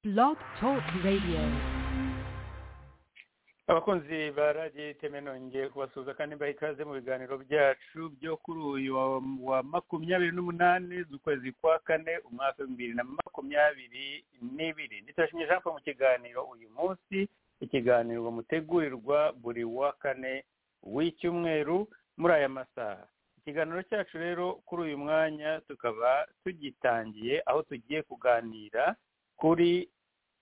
Blog Talk Radio. abakunzi ba radiyo iteme nongeye kubasuhuza kandi mbaha ikaze mu biganiro byacu byo kuri uyu wa- wa makumyabiri n'umunani z'ukwezi kwa kane umwaka w'ibihumbi bibiri na makumyabiri n'ibiri nditashimye jean paul mu kiganiro uyu munsi ikiganiro mutegurirwa buri wa kane w'icyumweru muri aya masaha ikiganiro cyacu rero kuri uyu mwanya tukaba tugitangiye aho tugiye kuganira kuri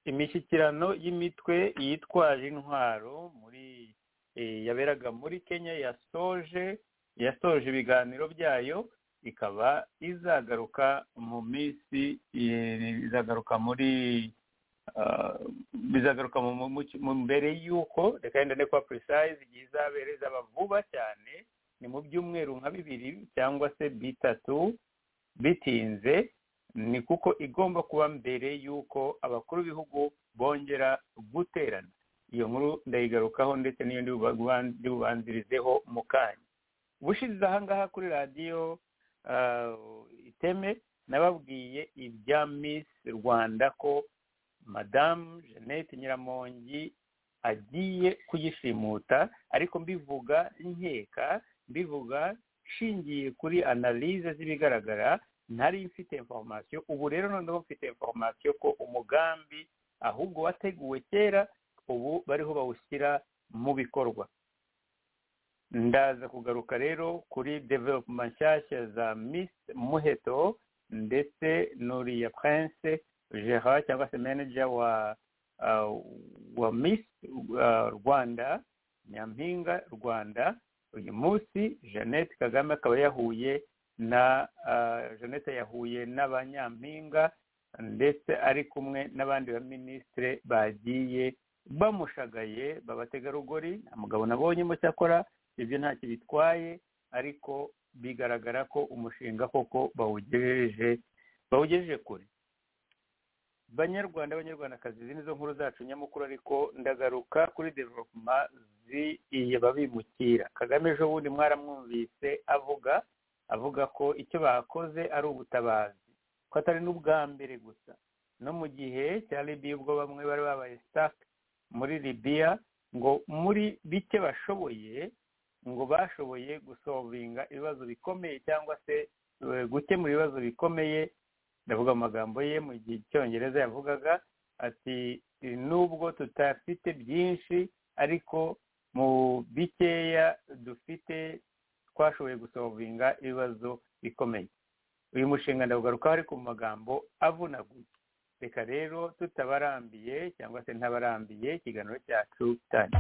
imishyikirano y'imitwe yitwaje intwaro muri eh, yaberaga muri kenya yasoje yasoje ibiganiro byayo ikaba izagaruka mu minsi eh, izagaruka muri ah, bizagaruka mu- mu- mu- mu- mbere y'uko reka yenda ne kuba precise igihe izabera izaba vuba cyane ni mu byumweru nka bibiri cyangwa se bitatu bitinze ni kuko igomba kuba mbere y'uko abakuru b'ibihugu bongera guterana iyo nkuru ndayigarukaho ndetse n'iyo ndi buba- ndi bubanzirizeho mu kanya ubushize aha ngaha kuri radiyo ah, iteme nababwiye ibya miss rwanda ko madamu jeannette nyiramongi agiye kuyishimuta ariko mbivuga nkeka mbivuga nshingiye kuri analize z'ibigaragara ntari mfite informasiyo ubu rero noneho mfite informasiyo ko umugambi ahubwo wateguwe kera ubu bariho bawushyira mu bikorwa ndaza kugaruka rero kuri developuma nshyashya za miss muheto ndetse n'uriya prince gerard cyangwa se manager wa ah, wa miss ah, rwanda nyampinga rwanda uyu munsi jeannette kagame akaba yahuye na ah, jeannette yahuye n'abanyampinga ndetse ari kumwe n'abandi baminisitire bagiye bamushagaye babategarugori nta mugabo nabonyemo cyakora ibyo ntacyo bitwaye ariko bigaragara ko umushinga koko bawugejeje bawugejeje kure banyarwanda abanyarwandakazi izi nizo nkuru zacu nyamukuru ariko ndagaruka kuri developuma z'iye babimukira kagame ejo bundi mwaramwumvise avuga avuga ko icyo bakoze ari ubutabazi ko atari n'ubwa mbere gusa no mu gihe cya libiya ubwo bamwe bari babaye sitake muri libiya ngo muri bike bashoboye ngo bashoboye gusovinga ibibazo bikomeye cyangwa se eh, gukemura ibibazo bikomeye ndavuga mu magambo ye mu gihe icyongereza yavugaga ati nubwo tutafite byinshi ariko mu bikeya dufite twashoboye gusovinga ibibazo bikomeye uyu mushinga ndawugarukaho ariko mu magambo avunaguye reka rero tutabarambiye cyangwa se ntabarambiye ikiganiro cyacu cyane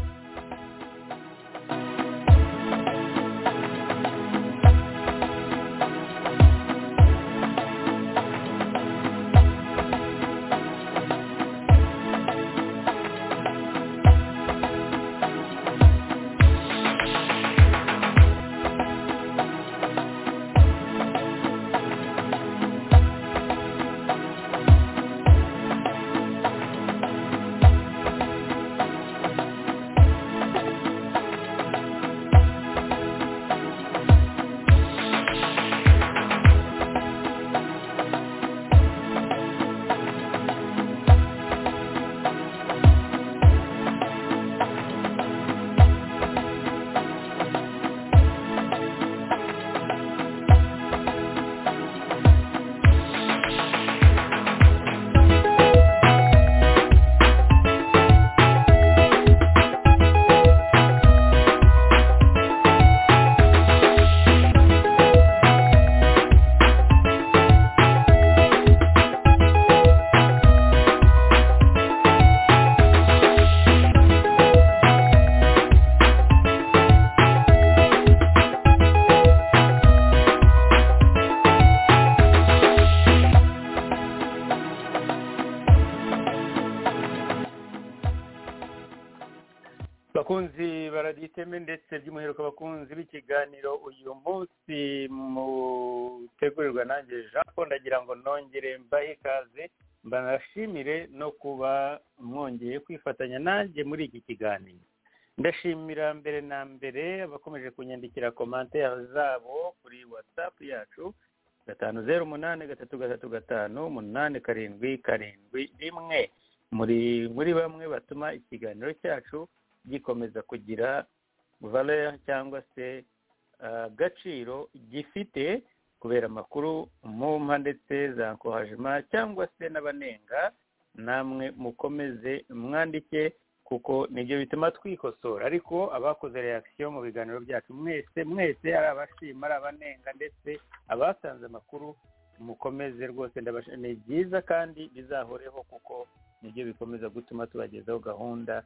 bakunzi baraditeme ndetse by'umwihariko abakunzi b'ikiganiro uyu munsi mutegurirwa nanjye jean paul ndagira ngo nongere mbahe ikaze mbanashimire no kuba mwongeye kwifatanya nanjye muri iki kiganiro ndashimira mbere na mbere abakomeje kunyandikira komantere zabo kuri watsapu yacu gatanu zeru umunani gatatu gatatu gatanu umunani karindwi karindwi rimwe muri muri bamwe batuma ikiganiro cyacu gikomeza kugira valeur cyangwa se ah, agaciro gifite kubera amakuru mu mpande ndetse za kohajima cyangwa se n'abanenga namwe mukomeze mwandike kuko nibyo bituma twikosora ariko abakoze reaction mu biganiro byacu mwese mwese ari abashima ari abanenga ndetse abasanze amakuru mukomeze rwose ndabashi- ni byiza kandi bizahoreho kuko nibyo bikomeza gutuma tubagezaho gahunda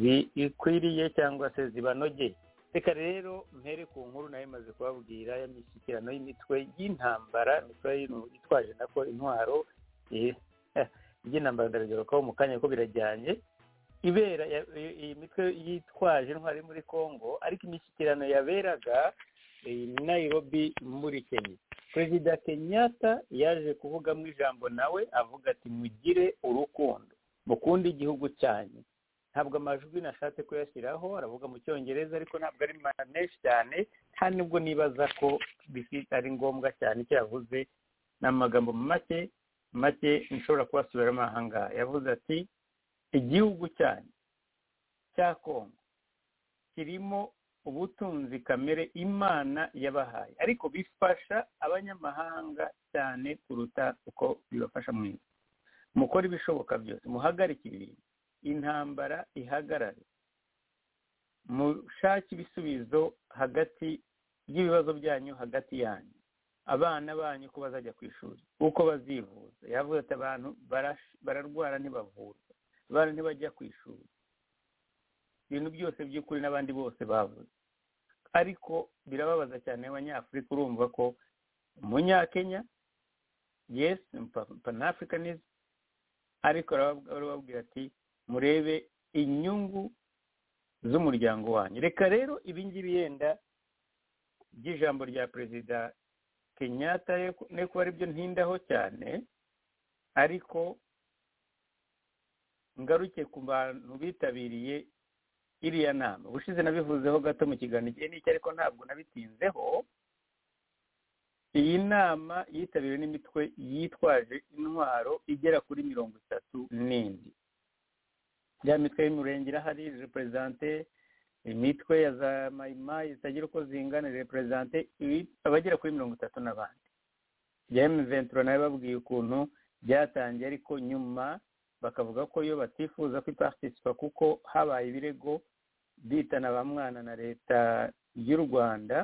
zikwiriye cyangwa se zibanogeye reka rero mpere ku nkuru nayo imaze kubabwira y'imishyikirano y'imitwe y'intambara imitwe y'inu- itwaje nako intwaro eh, eh, iby'intambara ndabigarukaho mu kanya ko birajyanye ibera ya- i- iyi mitwe yitwaje intwari muri congo ariko imishyikirano yaberaga i nairobi muri kenya perezida kenyatta yaje kuvugamo ijambo nawe avuga ati mugire urukundo mukunde igihugu cyanyu ntabwo amajwi nashatse kuyashyiraho aravuga mu cyongereza ariko ntabwo ari ma- menshi cyane nta nubwo nibaza ko bifi- ari ngombwa cyane icyo yavuze ni amagambo make make nshobora kubasubiramo aha ngaha yavuze ati igihugu cyanyu cya kongo kirimo ubutunzi kamere imana yabahaye ariko bifasha abanyamahanga cyane kuruta uko bibafasha mu isi mukore ibishoboka byose muhagarike ibintu intambara ihagarare mushake ibisubizo hagati y'ibibazo byanyu hagati yanyu abana banyu ko bazajya ku ishuri uko bazivuza yavuze ati abantu barash- bararwara ntibavurwa abana ntibajya ku ishuri ibintu byose by'ukuri n'abandi bose bavuze ariko birababaza cyane abanyafurika urumva ko umunyakenya yesi panafurikanizi ariko arabab- arababwira ati murebe inyungu z'umuryango wanyu reka rero ibingibi yenda by'ijambo rya perezida kenyatta ye ku- ne kuba aribyo ntindaho cyane ariko ngaruke ku bantu bitabiriye iriya nama ubushize nabivuzeho gato mu kiganiro igihe n'icyo ariko ntabwo nabitinzeho iyi nama yitabiriwe n'imitwe yitwaje intwaro igera kuri mirongo itatu n'indi ya mitwe y'umurenge irahari reperezante imitwe ya za mayimayi zitagira uko zingana reperezante ibi- abagera kuri mirongo itatu n'abandi ya emuventura nayo babwiye ukuntu byatangiye ariko nyuma bakavuga ko iyo batifuza kwiparitisipa kuko habaye ibirego bitana ba mwana na leta y'u rwanda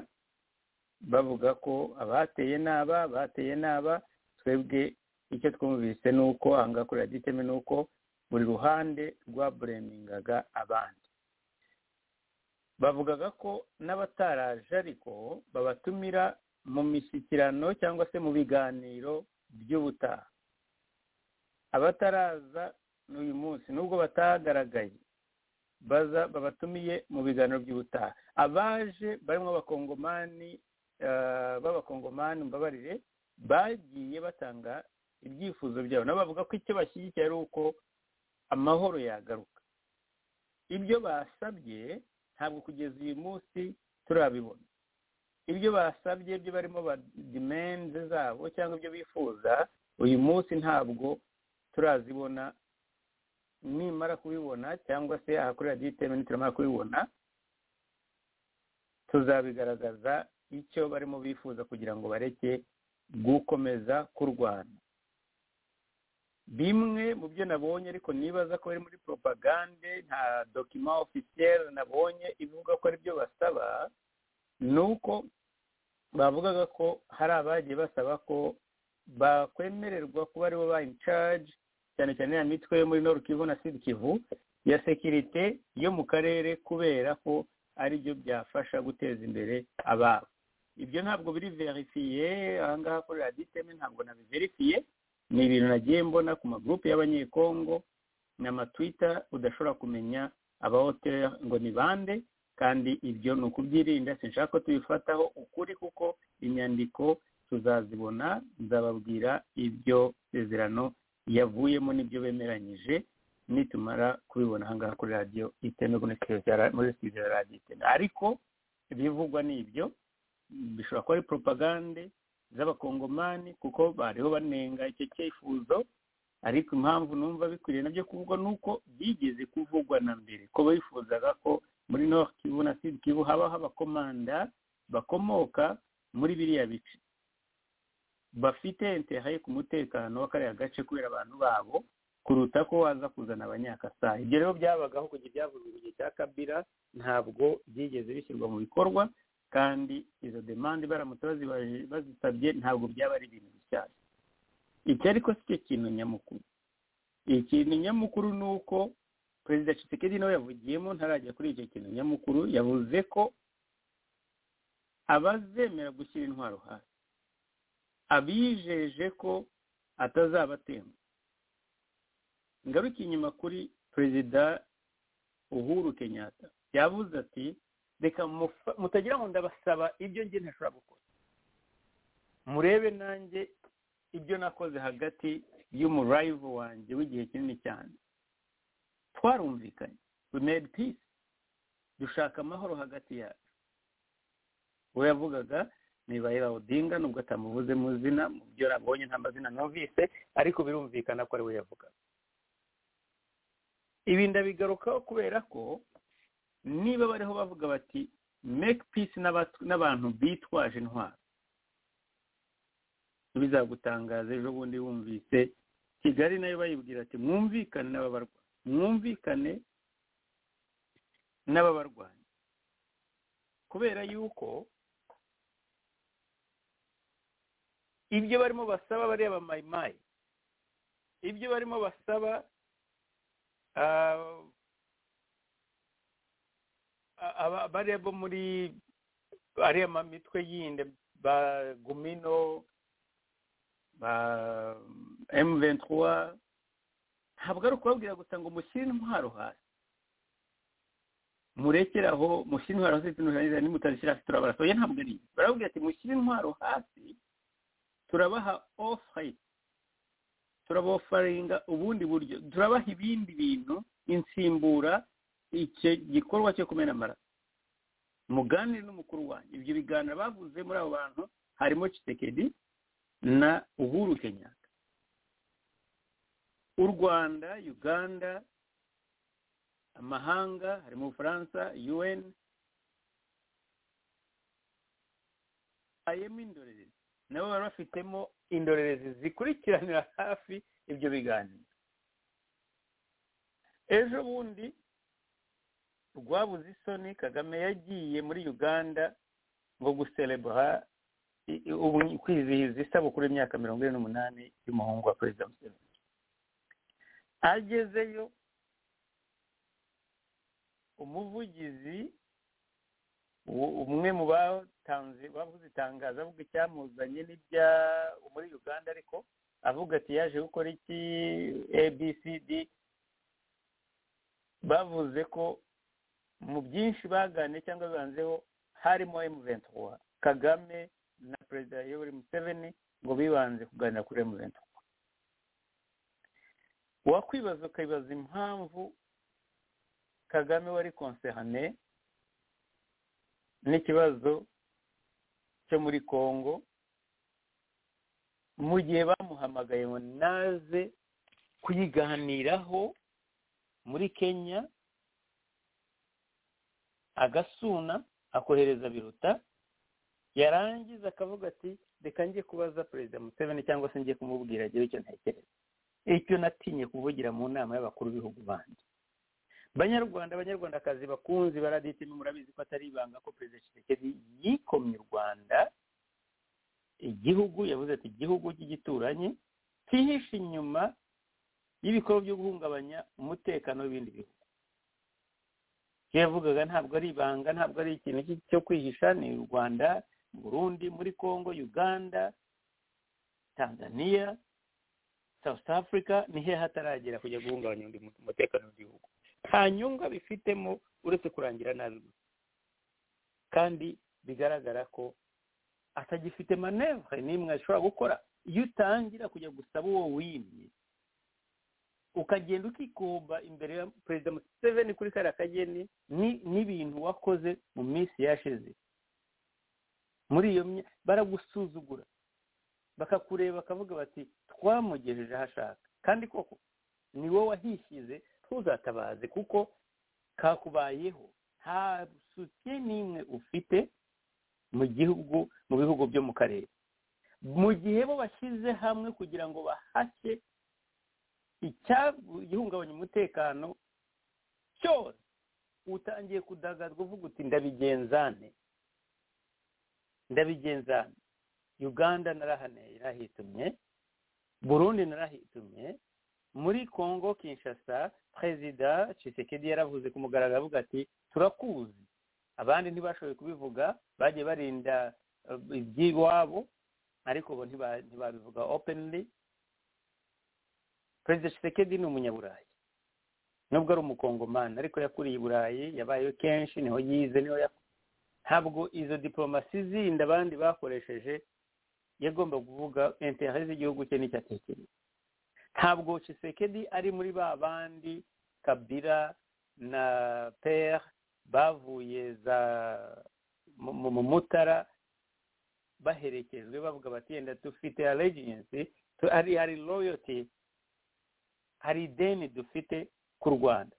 bavuga ko abateye n'aba bateye n'aba twebwe icyo twumvise ni uko ahangaha kuri radiyo iteme ni uko buri ruhande rwaburemingaga abandi bavugaga ko n'abataraje ariko babatumira mu mishyikirano cyangwa se mu biganiro by'ubutaha abataraza n'uyu munsi nubwo batagaragaye baza babatumiye mu biganiro by'ubutaha abaje barimo abakongomani eh, b'abakongomani mbabarire bagiye batanga ibyifuzo byabo nabo bavuga ko icyo bashyigikiye ari uko amahoro yagaruka ibyo basabye ntabwo kugeza uyu munsi turabibona ibyo basabye byo barimo ba dimenze zabo cyangwa ibyo bifuza uyu munsi ntabwo turazibona nimara kubibona cyangwa se aha kuri radiyo iteme nituramara kubibona tuzabigaragaza icyo barimo bifuza kugira ngo bareke gukomeza kurwana bimwe mu byo nabonye ariko nibaza ko biri muri propagande nta dokima ofisiyeri nabonye ivuga ko aribyo basaba ni uko bavugaga ko hari abagiye basaba ko bakwemererwa kuba aribo ba in charge cyane cyane ya mitwe yo muri Nord Kivu na Sud Kivu ya sekirite yo mu karere kubera ko ari byo byafasha guteza imbere ababo ibyo ntabwo biri verifiye ahangaha kuri radiyo iteme ntabwo nabiverifiye ni ibintu nagiye mbona ku magurupe y'abanyekongo ni amatwita udashobora kumenya abahoteli ngo ni bande kandi ibyo ni ukubyirinda sinshaka ko tubifataho ukuri kuko inyandiko tuzazibona nzababwira ibyo sezerano yavuyemo n'ibyo bemeranyije nitumara kubibona ahangaha kuri radiyo iteme kuri studio ya ra- muri studio ya radiyo iteme ariko ibivugwa ni ibyo bishobora kuba ari propagande z'abakongomani kuko bariho banenga icyo cyifuzo ariko impamvu numva bikwiriye nabyo kuvugwa ni uko bigeze kuvugwa na mbere ko bifuzaga ko muri north kivu na sud kivu habaho abakomanda bakomoka muri biriya bice bafite interaye ku mutekano w'akariya gace kubera abantu babo kuruta ko waza kuzana abanyakasaha ibyo rero byabagaho kujya byavuzwe mu gihe cya kabira ntabwo byigeze bishyirwa mu bikorwa kandi izo demande baramutse bazibaje- bazisabye ntabwo byaba ari ibintu bishyashya iki ariko si cyo kintu nyamukuru ikintu nyamukuru ni uko perezida Tshisekedi nawe yavugiyemo ntarajya kuri icyo kintu nyamukuru yavuze ko abazemera gushyira intwaro hasi abijeje ko atazabatemba ngaruke inyuma kuri perezida uhuru kenyatta yavuze ati reka mufa- mutagira ngo ndabasaba ibyo njye ntashobora gukora murebe nanjye ibyo nakoze hagati y'umurayivu wanjye w'igihe kinini cyane twarumvikanye we made peace dushaka amahoro hagati yacu we yavugaga niba yaba odinga nubwo atamuvuze mu zina mu byo nabonye nta mazina numvise ariko birumvikana ko ari we yavuga ibi ndabigarukaho kubera ko niba bariho bavuga bati make peace n'abat- n'abantu bitwaje intwaro bizagutangaza ejo bundi wumvise kigali nayo bayibwira ati mwumvikane n'ababarwa mwumvikane n'ababarwanya kubera yuko ibyo barimo basaba bariya bamayimayi ibyo barimo basaba ah, a- aba- bariya bo muri ariya mamitwe yindi ba gumino ba emu ventura ntabwo ari ukubabwira gusa ngo mushyire intwaro hasi murekere aho mushyire intwaro hasi tunarangiza nimutazishyira hasi turabarasa oya ntabwo ari ibyo barababwira ati mushyire intwaro hasi turabaha ofure turabofaringa ubundi buryo turabaha ibindi bintu insimbura icyo gikorwa cyo kumena amaraso muganire n'umukuru wanjye ibyo biganiro bavuze muri abo bantu harimo Tshisekedi na uhuru kenyatta u rwanda uganda amahanga harimo ubufaransa un ayemo indorerezi nabo bari bafitemo indorerezi zikurikiranira hafi ibyo biganiro ejo bundi rwabuze isoni kagame yagiye muri uganda ngo guselebura i- i- ubu- kwizihiza isabukuru y'imyaka mirongo ine n'umunani y'umuhungu wa perezida museveni agezeyo umuvugizi u- umwe mu batanze bavuze itangazo avuga icyamuzanye n'ibya muri uganda ariko avuga ati yaje gukora iki abcd bavuze ko mu byinshi baganiriye cyangwa bibanzeho harimo emuventura kagame na perezida yoweri museveni ngo bibanze kuganira kuri emuventura wakwibaza ukibaza impamvu kagame wari konsehane n'ikibazo cyo muri congo mu gihe bamuhamagaye ngo naze kuyiganiraho muri kenya agasuna akohereza biruta yarangiza akavuga ati reka njye kubaza perezida museveni cyangwa se njye kumubwira agire icyo ntekereza icyo natinye kuvugira mu nama y'abakuru b'ibihugu bandi banyarwanda abanyarwandakazi bakunzi baraditimi murabizi ko atari ibanga ko perezida Tshisekedi yikomye u rwanda igihugu yavuze ati igihugu cy'igituranyi cyihishe inyuma y'ibikorwa byo guhungabanya umutekano w'ibindi bihugu ibyo yavugaga ntabwo ari ibanga ntabwo ari ikintu cy- cyo kwihisha ni u rwanda burundi muri congo uganda tanzania south africa nihe hataragera kujya guhungabanya undi mu- umutekano w'igihugu nta nyungu bifitemo uretse kurangira nabi gusa kandi bigaragara ko atagifite manevre n'imwe ashobora gukora iyo utangira kujya gusaba uwo wimye ukagenda ukikoba imbere ya perezida museveni kuri kariya kageni ni n'ibintu wakoze mu minsi yashize muri iyo mya- baragusuzugura bakakureba bakavuga bati twamugejeje aho ashaka kandi koko ni wowe wahishyize ntuzatabaze kuko kakubayeho nta sutiye n'imwe ufite mu gihugu mu bihugu byo mu karere mu gihe bo bashyize hamwe kugira ngo bahashye igihungabanya umutekano cyose utangiye kudagazwa uvuga uti ndabigenzane ndabigenzane uganda narahitumye burundi narahitumye muri congo kinshasa perezida cisekedi yaravuze ku mugaragaro avuga ati turakuzi abandi ntibashoboye kubivuga bagiye barinda iby'iwabo ariko bo ntibabivuga openly perezida cisekedi ni umunyaburayi nubwo ari umukongomani ariko yakuriye i burayi yabayeho kenshi niho yize niho ntabwo izo diporomasi zindi abandi bakoresheje yagomba kuvuga intere z'igihugu cye n'icyo atekereza ntabwo cisekedi ari muri ba bandi kabira na pere bavuye za mu mutara baherekejwe bavuga bati yenda dufite allegiance hari hari loyalty hari ideni dufite ku rwanda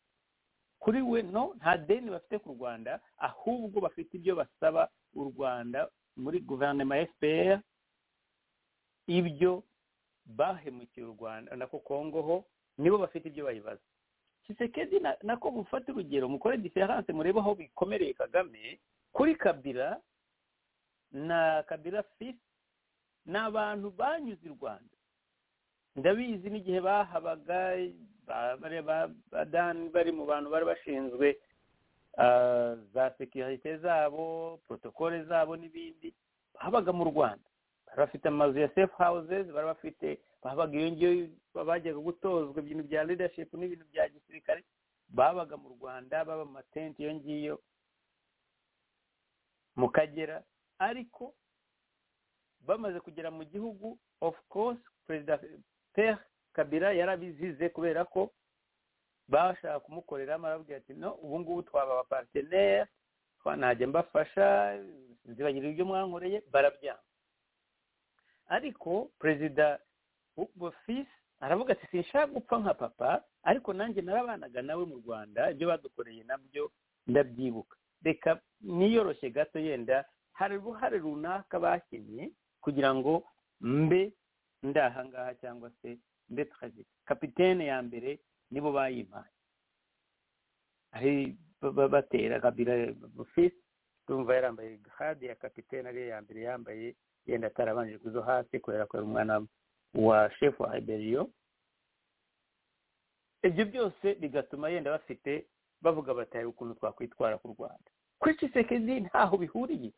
kuri we no nta deni bafite ku rwanda ahubwo bafite ibyo basaba u rwanda muri guverinoma ya fpr ibyo bahemukiye u rwanda nako kongo ho nibo bafite ibyo bayibaza kisekedi nako mufate urugero mukore diferanse murebe aho bikomereye kagame kuri kabira na kabira fisi ni abantu banyuze i rwanda ndabizi n'igihe bahabaga badani bari mu bantu bari bashinzwe za sekirite zabo protokole zabo n'ibindi bahabaga mu rwanda bari bafite amazu ya sefu hawuzezi bari bafite bahabaga iyo ngiyo bajyaga gutozwa ibintu bya ridashipu n'ibintu bya gisirikare babaga mu rwanda baba mu matenti iyo ngiyo mu kagera ariko bamaze kugera mu gihugu of course perezida pere kabira yarabizize kubera ko bashaka kumukoreramo arababwira ati no ubu ngubu twaba abapariteneri twanajya mbafasha nzibagirira ibyo mwankoreye barabyanga ariko perezida fisi aravuga ati sinshaka gupfa nka papa ariko nanjye narabanaga nawe mu rwanda ibyo badukoreye nabyo ndabyibuka reka niyoroshye gato yenda hari uruhare runaka bakinnye kugira ngo mbe ndahangaha cyangwa se mbe turagira kapitene ya mbere nibo bayimpaye ari batera kabira fisi tumva yarambaye hadi ya kapitene ariyo ya mbere yambaye yenda atarabanje kuzo hasi kubera ko ari umwana wa shefu wa iberiyo ibyo byose bigatuma yenda bafite bavuga bati hari ukuntu twakwitwara ku rwanda kuri kisekedi ntaho bihuriye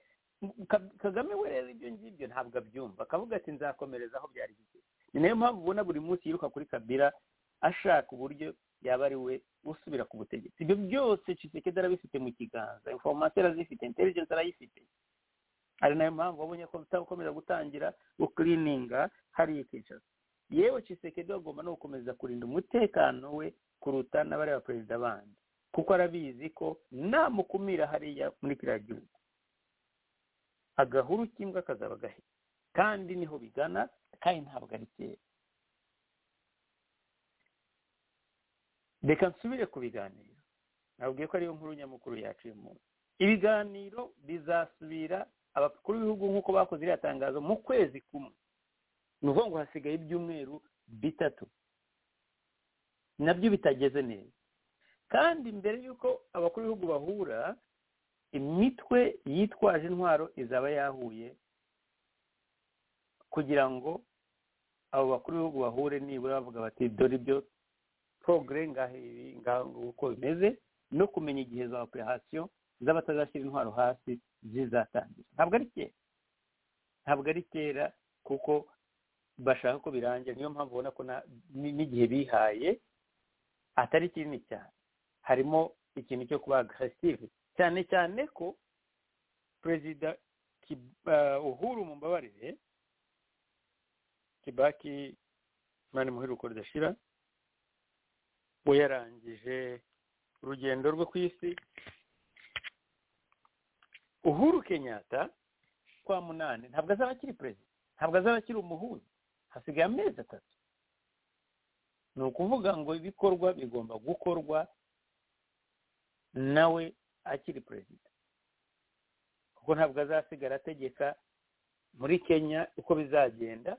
kagame we rero ibyo ngibyo ntabwo abyumva akavuga ati nzakomereza aho byari bigeze ni nayo mpamvu ubona buri munsi yiruka kuri kabira ashaka uburyo yaba ari we usubira ku butegetsi ibyo byose cisekedi arabifite mu kiganza inforomasiyo arazifite intelligence arayifite ari nayo mpamvu wabonye ko utakomeza gutangira ukirininga hariya kinshasa yewe cisekedi agomba no gukomeza kurinda umutekano we kuruta n'abareba perezida bandi kuko arabizi ko namukumira hariya muri kiriya gihugu agahuru k'imbwa kazaba gahita kandi niho bigana kandi ntabwo ari kera reka nsubire ku biganiro nabwiye ko ariyo nkuru nyamukuru yaciye umunsi ibiganiro bizasubira abakuru b'ibihugu nk'uko bakoze iriya tangazo mu kwezi kumwe ni ukuvuga ngo hasigaye ibyumweru bitatu nabyo bitageze neza kandi mbere y'uko abakuru b'ibihugu bahura imitwe yitwaje intwaro izaba yahuye kugira ngo abo bakuru b'ibihugu bahure nibura bavuga bati dore ibyo porogere ngaho uko bimeze no kumenya igihe za operasiyo z'abatazashyira intwaro hasi zizatangira ntabwo ari kera ntabwo ari kera kuko bashaka ko birangira niyo mpamvu ubona ko n'igihe bihaye atari kinini cyane harimo ikintu cyo kuba agaresive cyane cyane ko perezida uhuru mu mbabarire kibaki imana muheruko ridashira we yarangije urugendo rwe ku isi uhuru kenyatta kwa munani ntabwo azaba akiri perezida ntabwo azaba akiri umuhuza hasigaye amezi atatu ni ukuvuga ngo ibikorwa bigomba gukorwa nawe akiri perezida kuko ntabwo azasigara ategeka muri kenya uko bizagenda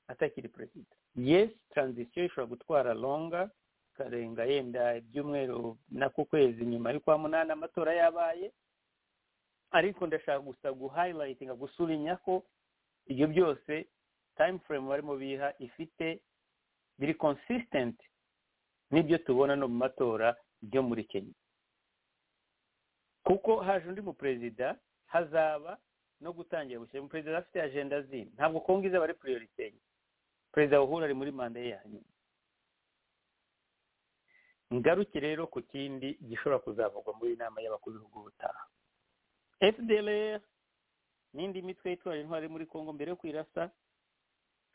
atakiri perezida yesi taranzisiyo ishobora gutwara longa ikarenga yenda ibyumweru n'ako kwezi nyuma y'ukwa munani amatora yabaye ariko ndashaka gusa guhayilayitinga gusubinya ko ibyo byose tayimu furemu barimo biha ifite biri konsisitenti n'ibyo tubona no mu matora byo muri kenya kuko haje undi muperezida hazaba no gutangira gushyira umuperezida afite ajenda zindi ntabwo kongo izaba ari puriyorite perezida wahura ari muri manda ye ya nyuma ngaruke rero ku kindi gishobora kuzavugwa muri inama y'abakuru b'ibihugu butaha fdr n'indi mitwe yitwara intwari muri congo mbere yo kwirasa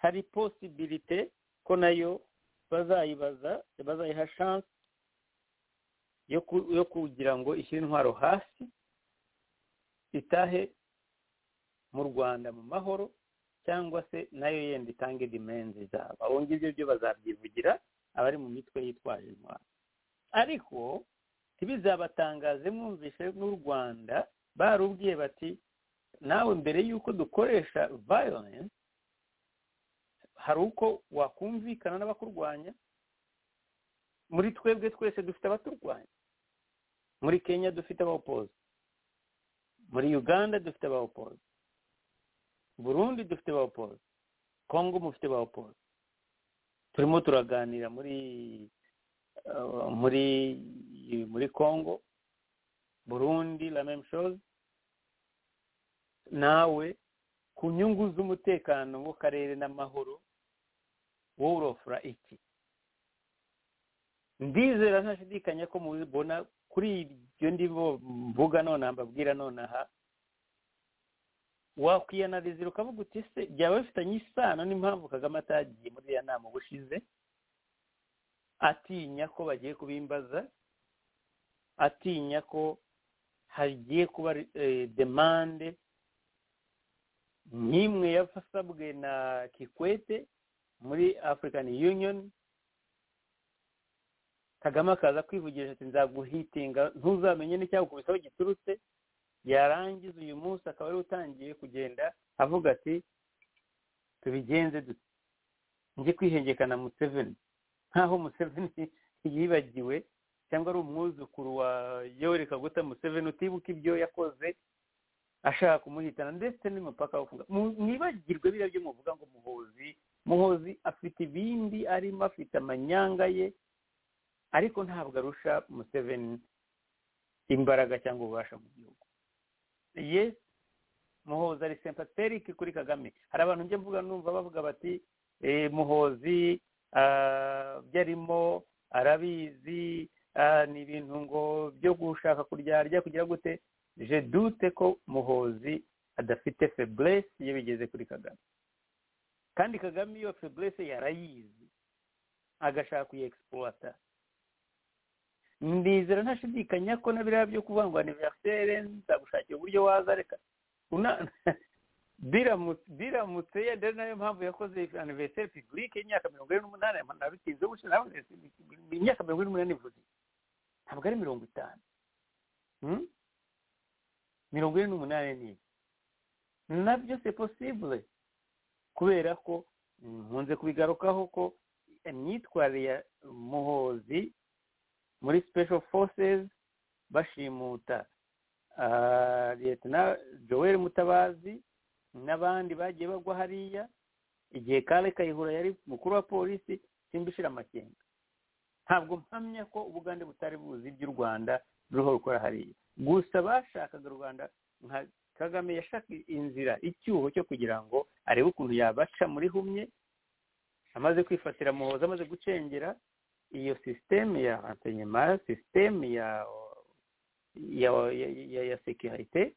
hari posibirite ko nayo bazayibaza bazayiha shanse yo kugira ngo ishyire intwaro hasi itahe mu rwanda mu mahoro cyangwa se nayo yenda itange dimenzi zabo abo ngibyo byo bazabyivugira abari mu mitwe yitwaje intwaro ariko ntibizabatangaze mwumvishe n'u rwanda barubwiye bati nawe mbere y'uko dukoresha violence hari uko wakumvikana n'abakurwanya muri twebwe twese dufite abaturwanya muri kenya dufite abawopozi muri uganda dufite abawopozi burundi dufite abawopozi kongo mufite abawopozi turimo turaganira muri muri muri kongo burundi la meme chose nawe ku nyungu z'umutekano wo karere n'amahoro wowe urofura iki ndizera ntashidikanya ko mubibona kuri ibyo ndimo mvuga nonaha mbabwira nonaha wakwiyanalizira ukavuga uti se byaba bifitanye isano n'impamvu kagame atagiye muri iriya nama ubushize atinya ko bagiye kubimbaza atinya ko hagiye kuba demande nk'imwe yasabwe na kikwete muri african union kagame akaza kwivugisha ati nzaguhitinga ntuzamenye n'icyagukubitaho giturutse yarangiza uyu munsi akaba ari utangiye kugenda avuga ati tubigenze njye kwihengekana museveni nkaho museveni yibagiwe cyangwa ari umwuzukuru wa yoweri kaguta museveni utibuka ibyo yakoze ashaka kumuhitana ndetse n'umupaka wo kuvuga mwibagirwe biriya byo muvuga ngo muhozi muhozi afite ibindi arimo afite amanyanga ye ariko ntabwo arusha museveni imbaraga cyangwa ububasha mu gihugu yes muhozi ari sempaterike kuri kagame hari abantu njya mvuga numva bavuga bati muhozi ibyo arimo arabizi ni ibintu ngo byo gushaka kuryarya kugira gute je dute ko muhozi adafite feburesi iyo bigeze kuri kagame kandi kagame iyo feburesi yarayizi agashaka kuyegisipurata ndizera ntashidikanya ko na biriya byo kuvuga ngo aniverisere nzagushakira uburyo wazareka biramutse yenda ari nayo mpamvu yakoze aniveriseri pibulike y'imyaka mirongo ine n'umunani nabitinze gutyo nawe imyaka mirongo ine n'umunani ivuze ntabwo ari mirongo itanu mirongo ine n'umunani ni nabyo se posibule kubera ko nkunze kubigarukaho ko imyitwarire ya muhozi muri special forces bashimuta leta joel mutabazi n'abandi bagiye bagwa hariya igihe kare kayihura yari mukuru wa polisi simba ishira amakenga ntabwo mpamya ko ubugande butari buzi iby'u rwanda ruriho rukora hariya gusa bashakaga u rwanda nka kagame yashaka inzira icyuho cyo kugira ngo arebe ukuntu yabaca muri humye amaze kwifatira muhoza amaze gucengera iyo sisiteme ya ansenyema sisiteme ya ya ya ya sekirite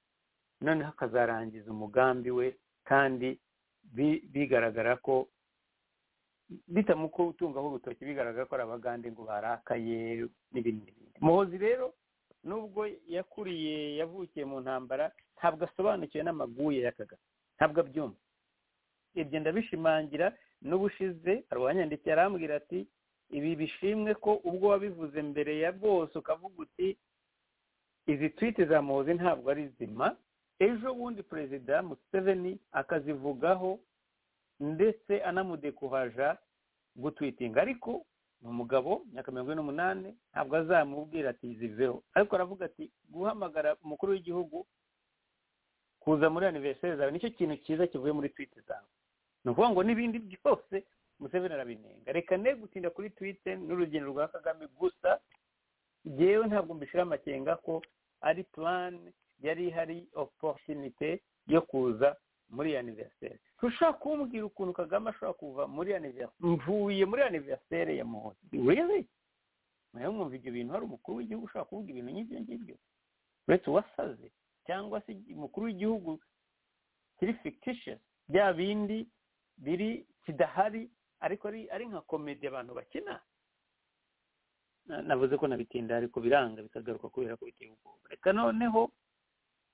noneho akazarangiza umugambi we kandi bigaragara ko bitamuko utungaho urutoki bigaragara ko ari abagande ngo barakaye n'ibindi n'ibindi muhozi rero nubwo yakuriye yavukiye mu ntambara ntabwo asobanukiwe n'amaguye y'akagari ntabwo abyumva ibyo ndabishimangira n'ubushize arwanya ndetse yarambwira ati ibi bishimwe ko ubwo wabivuze mbere ya bose ukavuga uti izi twite za muhozi ntabwo ari zima ejo bundi perezida museveni akazivugaho ndetse anamudekuhaja gutwitinga ariko ni umugabo myaka mirongo ine n'umunani ntabwo azamubwira ati ziveho ariko aravuga ati guhamagara umukuru w'igihugu kuza muri aniveriseri zawe nicyo kintu cyiza kivuye muri twite zawe ni ukuvuga ngo n'ibindi byose museveni arabinenga reka ne gutinda kuri twite n'urugendo rwa kagame gusa yewe ntabwo mbishyira amakenga ko ari purani yari ihari oporutinite yo kuza muri aniveriseri ushobora kumbwira ukuntu kagame ashobora kuva muri aniveriseri mvuye muri aniveriseri ya muhozi rero nawe mwumva ibyo bintu hari umukuru w'igihugu ushobora kuvuga ibintu nk'ibyo ngibyo uretse uwasaze cyangwa se umukuru w'igihugu kiri fikitishesi bya bindi biri kidahari ariko ari nka komedi abantu bakina navuze ko nabitinda ariko biranga bikagaruka kubera ko biteye ubwoba reka noneho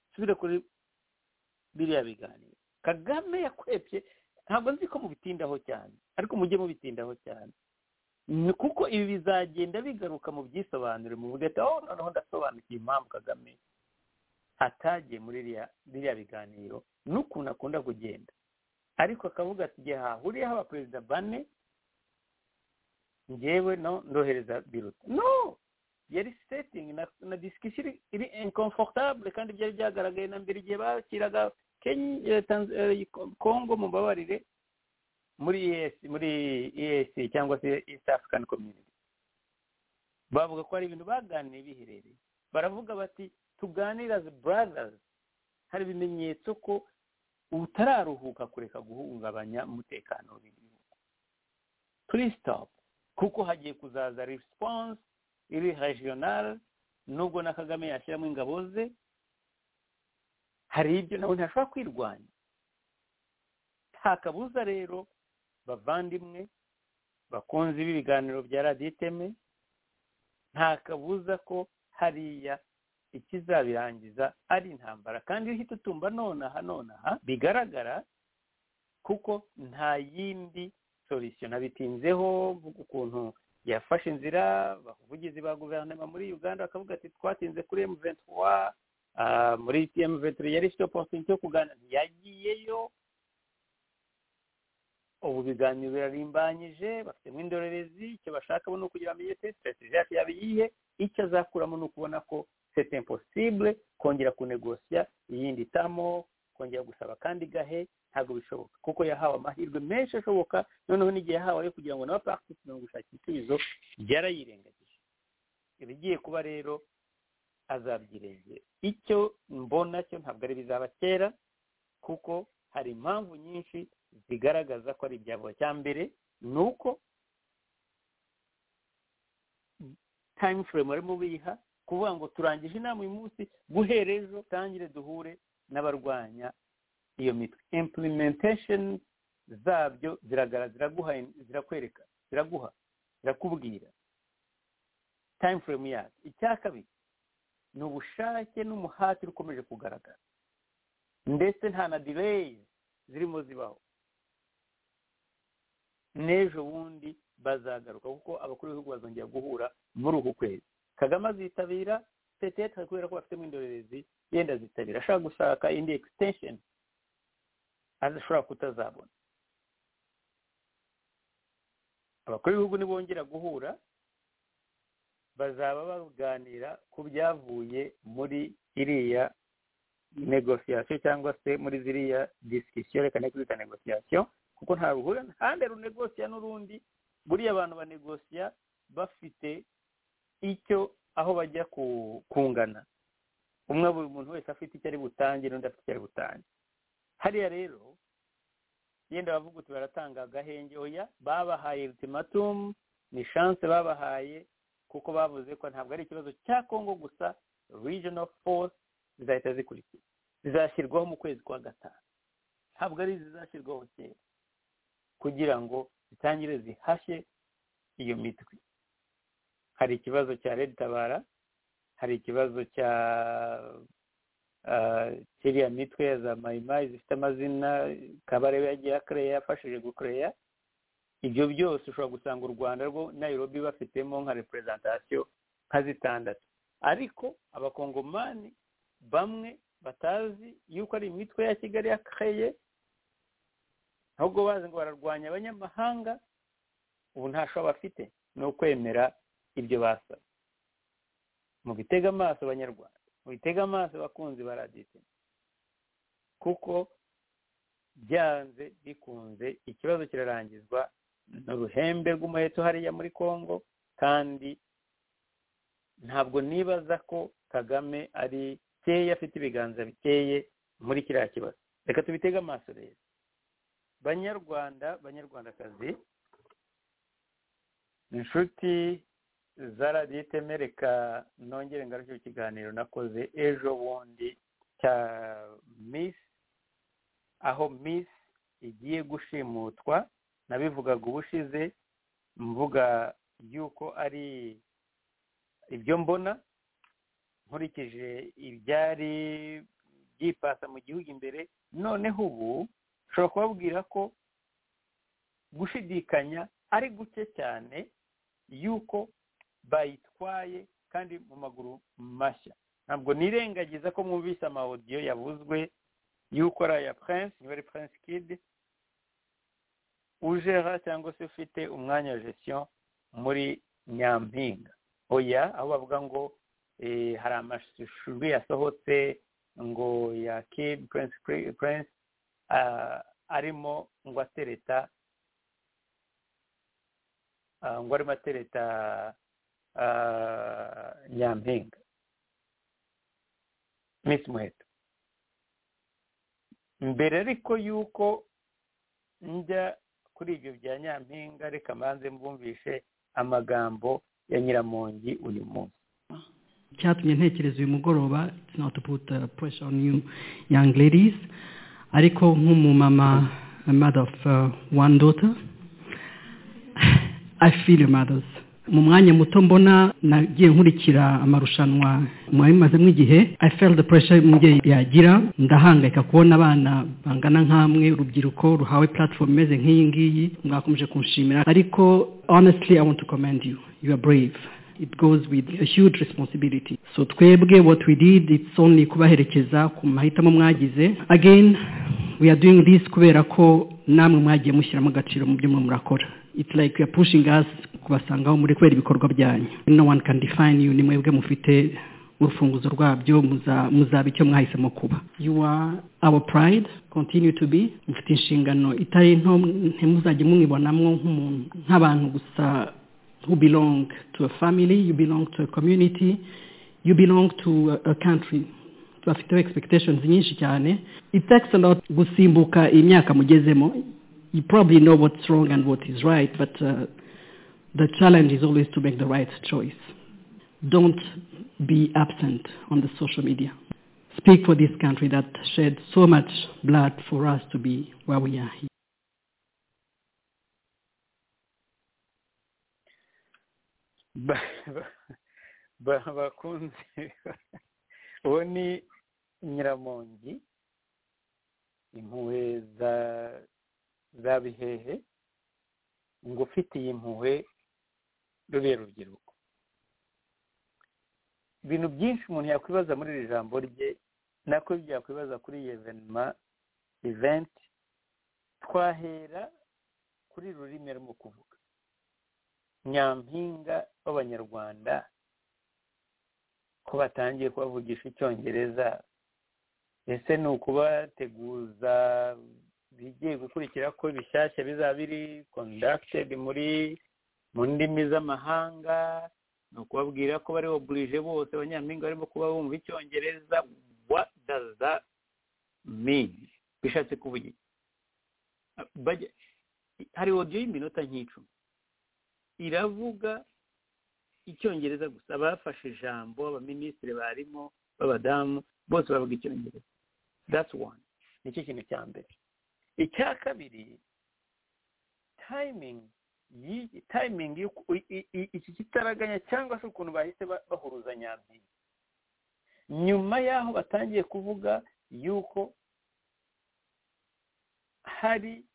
nsubire kuri biriya biganiro kagame yakwebye ntabwo nzi ko mubitindaho cyane ariko mujye mubitindaho cyane kuko ibi bizagenda bigaruka mu byisobanuro muvuge ati aho noneho ndasobanukiye impamvu kagame atagiye muri biriya biganiro n'ukuntu akunda kugenda ariko akavuga ati igihe hahuriyeho abaperezida bane ngewe no ndohereza biruta no yari sitingi na disikisiyo iri inkomfotabure kandi byari byagaragaye na mbere igihe bakiraga kongo mu mbabarire muri esi muri esi cyangwa se east african community bavuga ko hari ibintu baganiye biherereye baravuga bati tuganira as brothers hari ibimenyetso ko utararuhuka kureka guhungabanya umutekano w'igihugu turi sitopu kuko hagiye kuzaza risiponse iri regional nubwo na kagame yashyiramo ingabo ze hari ibyo nawe ntashobora kwirwanya nta kabuza rero bavandimwe bakunze ibi biganiro bya radiyo iteme nta kabuza ko hariya ikizabirangiza ari intambara kandi iyo uhita utumva nonaha nonaha bigaragara kuko nta yindi solisiyo nabitinzeho ukuntu yafashe inzira abavugizi ba guverinoma muri uganda bakavuga ati twatinze kuri emu ventura muri emu ventura yari ifite oporutinite yo kuganira ntiyagiyeyo ubu biganiro birarimbanyije bafitemo indorerezi icyo bashaka ni ukugira amenye sitasiyo yacu yaba iyihe icyo azakuramo ni ukubona ko sete imposibure kongera kunegosiya iyindi tamo kongera gusaba kandi gahe ntabwo bishoboka kuko yahawe amahirwe menshi ashoboka noneho n'igihe yahawe yo kugira ngo nawe parakitisi mu gushakira ibisubizo byarayirengagije ibigiye kuba rero azabyirengera icyo mbona cyo ntabwo ari bizaba kera kuko hari impamvu nyinshi zigaragaza ko ari ibyago cya mbere ni uko tayimu furemu barimo biha kuvuga ngo turangije inama uyu munsi guhera ejo tangire duhure n'abarwanya iyo mitwe implementation zabyo ziragaragara zirakwereka ziraguha zirakubwira time frame yazo icya kabiri ni ubushake n'umuhati ukomeje kugaragara ndetse nta na delay zirimo zibaho n'ejo bundi bazagaruka kuko abakuru b'ibihugu bazongera guhura muri uku kwezi kagame azitabira petete kubera ko bafitemo indorerezi yenda zitabira ashaka gushaka indi extension ashobora kutazabona abakuru b'ibihugu nibongera guhura bazaba baganira ku byavuye muri iriya negosiyasiyo cyangwa se muri ziriya disikisiyo reka ntikwita negosiyasiyo kuko nta ruhura ntande runegosiya n'urundi buriya abantu banegosiya bafite icyo aho bajya kungana umwe buri muntu wese afite icyo ari butange n'undi afite icyo ari butange hariya rero yenda bavuga uti baratanga agahenge oya babahaye ultimatumu ni shanse babahaye kuko bavuze ko ntabwo ari ikibazo cya kongo gusa regional force zizahita zikurikira zizashyirwaho mu kwezi kwa gatanu ntabwo ari zizashyirwaho kera kugira ngo zitangire zihashye iyo mitwe hari ikibazo cya redi tabara hari ikibazo cya kiriya mitwe ya za mayimayi zifite amazina kabarewe yagiye akereya yafashije gukereya ibyo byose ushobora gusanga u rwanda rwo nayirobi bafitemo nka reperezantasiyo nka zitandatu ariko abakongomani bamwe batazi yuko ari imitwe ya kigali yakaye ahubwo bazi ngo bararwanya abanyamahanga ubu nta shobora bafite ni ukwemera ibyo basaba mu bitega amaso abanyarwanda mu bitega amaso abakunzi ba radiyo kuko byanze bikunze ikibazo kirarangizwa ni uruhembe rw'umuheto hariya muri congo kandi ntabwo nibaza ko kagame ari keya afite ibiganza bikeye muri kiriya kibazo reka tubitege amaso rero banyarwanda banyarwandakazi inshuti za radiyo iteme reka nongere ngarukire ikiganiro nakoze ejo bundi cya misi aho misi igiye gushimutwa nabivugaga ubushize mvuga yuko ari ibyo mbona nkurikije ibyari byipasa mu gihugu imbere noneho ubu nshobora kubabwira ko gushidikanya ari guke cyane yuko bayitwaye kandi mu maguru mashya ntabwo nirengagiza ko mwumvise amawodiyo yabuzwe yuko ari aya prince niba ari prince kid ujera cyangwa se ufite umwanya wa gestion muri nyampinga oya aho bavuga ngo hari amashuri yasohotse ngo ya kid prince prince arimo ngo atereta ngo arimo atereta nyampinga miss muheto mbere ariko yuko njya kuri ibyo bya nyampinga reka mbanze mbumvishe amagambo ya nyiramongi uyu munsi cyatumye ntekereza uyu mugoroba it's not to put uh, pressure on you young ladies ariko nk'umumama a mother of uh, one daughter i feel your mothers mu mwanya muto mbona nagiye nkurikira amarushanwa mwari mumazemo igihe i felt the pressure umubyeyi yagira ndahangayika kubona abana bangana nk'amwe urubyiruko ruhawe platform imeze nk'iyi ngiyi mwakomeje kunshimira ariko honestly i want to commend you you are brave it goes with a huge responsibility so twebwe what we did it's only kubaherekeza ku mahitamo mwagize again we are doing this kubera ko namwe mwagiye mushyiramo agaciro mu byo murakora it's like you are pushing us kubasangaho muri kubera ibikorwa byanyu no one can define you ni mwebwe mufite urufunguzo rwabyo muzaba icyo mwahisemo kuba you are our pride continue to be mufite inshingano itari nto ntimuzajye mumwibonamo nk'umuntu nk'abantu gusa who belong to a family you belong to a community you belong to a, a country bafiteho expectations nyinshi cyane it takes a lot gusimbuka imyaka mugezemo you probably know what's wrong and what is right but uh, the challenge is always to make the right choice. Don't be absent on the social media. Speak for this country that shed so much blood for us to be where we are here. bakunze uwo ni nyiramongi impuhwe za bihehe ngo ufitiye impuhwe rube rubyiruko ibintu byinshi umuntu yakwibaza muri iri jambo rye nako byakwibaza kuri iyi evenima eventi twahera kuri rurimi arimo kuvuga nyampinga b'abanyarwanda ko batangiye kubavugisha icyongereza ese ni ukubateguza bigiye gukurikira ko bishyashya bizaba biri kondakitedi muri mu ndimi z'amahanga ni ukubabwira ko bari oburije bose abanyampinga barimo kuba bumva icyongereza what does that mean bishatse kuvuga hari odiyo y'iminota nk'icumi iravuga icyongereza gusa abafashe ijambo abaminisitiri barimo b'abadamu bose bavuga icyongereza that's one nicyo kintu cya mbere icya kabiri tayimingi tayimingi iki kitaraganya cyangwa se ukuntu bahise bahuruza nyampinga nyuma y'aho batangiye kuvuga yuko hari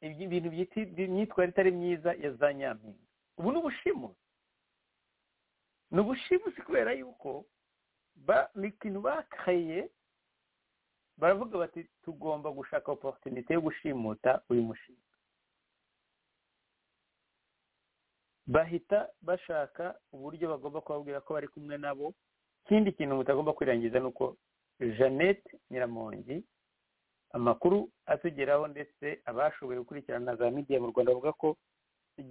ibintu byita imyitwarire itari myiza ya za nyampinga ubu ni ubushimusi ni ubushimusi kubera yuko ba mikino bakaye baravuga bati tugomba gushaka oporutinite yo gushimuta uyu mushinga bahita bashaka uburyo bagomba kubabwira ko bari kumwe nabo ikindi kintu mutagomba kwirangiza ni uko jeannette nyiramongi amakuru atugeraho ndetse abashoboye gukurikirana na za midiya mu rwanda bavuga ko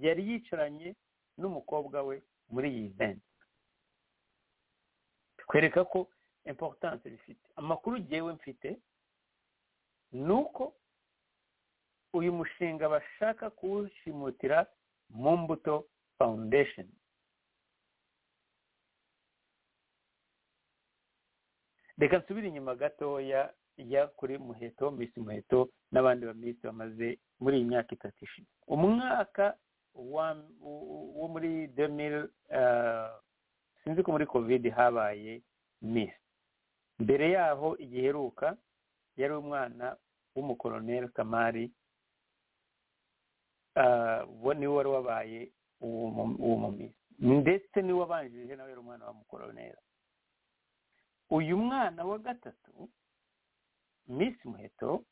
yari yicaranye n'umukobwa we muri iyi venti twereka ko importance bifite amakuru ngewe mfite ni uko uyu mushinga bashaka kuwushimutira mu mbuto foundation reka nsubire inyuma gatoya ya kuri muheto misi muheto n'abandi baminsi bamaze muri iyi myaka itatu ishize umwaka wo muri demiri sinzi ko muri kovide habaye misi mbere yaho igiheruka yari umwana w'umukoroneri kamari niwe wari wabaye uwo mu misi ndetse niwe wabanjirije nawe yari umwana wa mukoroneri uyu mwana wa gatatu Miss muheto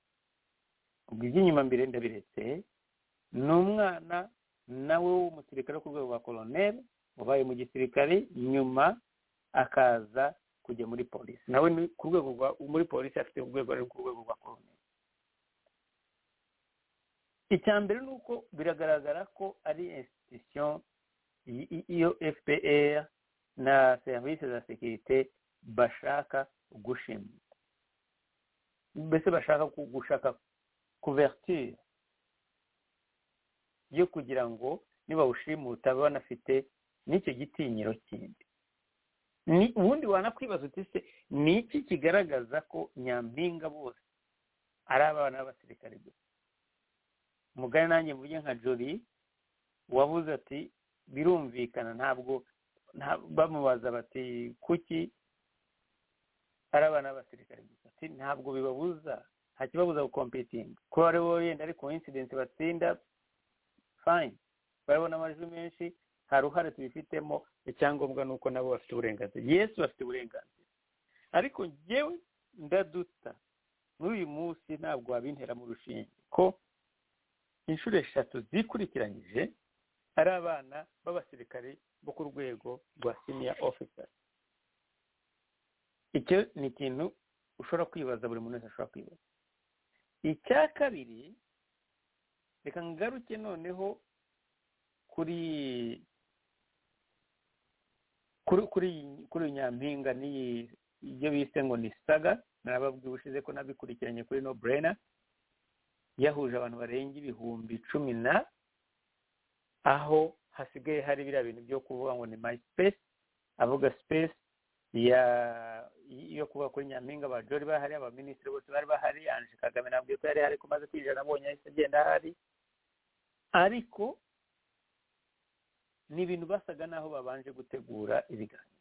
ubwo iby'inyuma mbere ndabiretse ni umwana nawe w'umusirikare wo ku rwego rwa koroneri wabaye mu gisirikare nyuma akaza kujya muri polisi nawe ni ku rwego rwa muri polisi afite urwego ari ku rwego rwa koroneri icya mbere ni uko biragaragara ko ari institution iyo fpr na serivisi za sekirite bashaka gushima mbese bashaka gushaka kuverture yo kugira ngo nibawushimuta banafite n'icyo gitinyiro kindi ubundi wanakwibaza uti se ni iki kigaragaza ko nyampinga bose ari abana b'abasirikare gusa umugani nanjye mvuge nka jori wabuze ati birumvikana ntabwo bamubaza bati kuki ari abana b'abasirikare gusa ntabwo bibabuza nta kibabuza gukompetinga kuba ari bo yenda ari koinsidensi batsinda fayini barabona amajwi menshi nta ruhare tubifitemo icyangombwa ni uko nabo bafite uburenganzira yesu bafite uburenganzira ariko ngewe ndaduta muri uyu munsi ntabwo wabintera mu rushinge ko inshuro eshatu zikurikiranyije ari abana b'abasirikare bo ku rwego rwa siniya ofisasi icyo ni ikintu ushobora kwibaza buri muntu wese ashobora kwibaza icya kabiri reka ngaruke noneho kuri kuri nyampinga n'iyi ibyo bise ngo ni saga narababwiye ushize ko nabikurikiranye kuri no burena yahuje abantu barenga ibihumbi cumi na aho hasigaye hari biriya bintu byo kuvuga ngo ni mayi sipesi avuga sipesi yo kuba kuri nyampinga ba jori bahari abaminisitiri bose bari bahari anje kagame nabwiye ko yari hari ko maze kwinjira abonye ahise agenda ahari ariko ni ibintu basaga naho babanje gutegura ibiganiro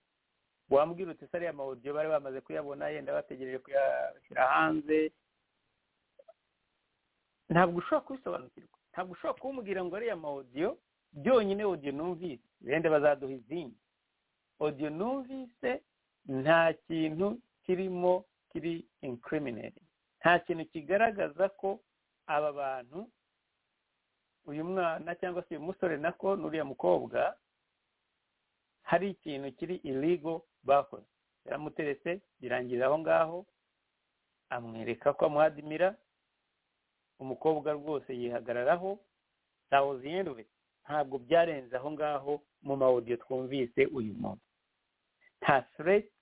wambwira uti se ariya mawudiyo bari bamaze kuyabona yenda bategereje kuyashyira hanze ntabwo ushobora kubisobanukirwa ntabwo ushobora kumbwira ngo ariya mawudiyo byonyine odiyo numvise wenda bazaduha izindi odiyo numvise nta kintu kirimo kiri inkirimineri nta kintu kigaragaza ko aba bantu uyu mwana cyangwa se uyu musore nako n'uriya mukobwa hari ikintu kiri irigo bakoze yaramuteretse birangira aho ngaho amwereka ko amuhadimira umukobwa rwose yihagararaho tawuziyenduwe ntabwo byarenze aho ngaho mu mawudiyo twumvise uyu muntu nta fureti